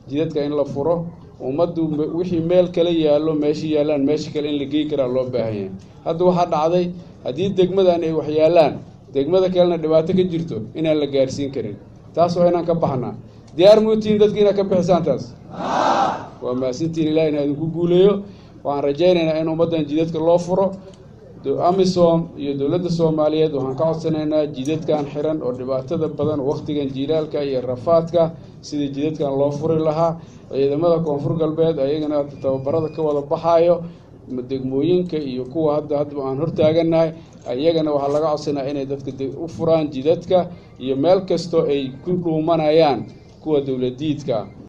jidadka in la furo ummaddu wixii meel kale yaallo meesha yaallaan meesha kale in la gey karaa loo baahan yahay hadda waxaa dhacday haddii degmadan ay wax yaallaan degmada kalena dhibaato ka jirto inaan la gaarsiin karin taas waa inaan ka baxnaa diyaar muutiin dadki inaad ka bixisaan taas waa mahadsantiin ilaah inaa idinku guuleeyo waxaan rajaynaynaa in ummaddan jidadka loo furo amisom iyo dowladda soomaaliyeed waxaan ka codsanaynaa jidadkan xiran oo dhibaatada badan wakhtigan jiilaalka iyo rafaadka sidii jidadkan loo furi lahaa ciidamada koonfur galbeed ayagana tababarada ka wada baxaayo degmooyinka iyo kuwa hadda hadda aan hortaaganahay ayagana waxaa laga codsanaa inay dadka u furaan jidadka iyo meel kastoo ay ku dhuumanayaan kuwa dowladiidka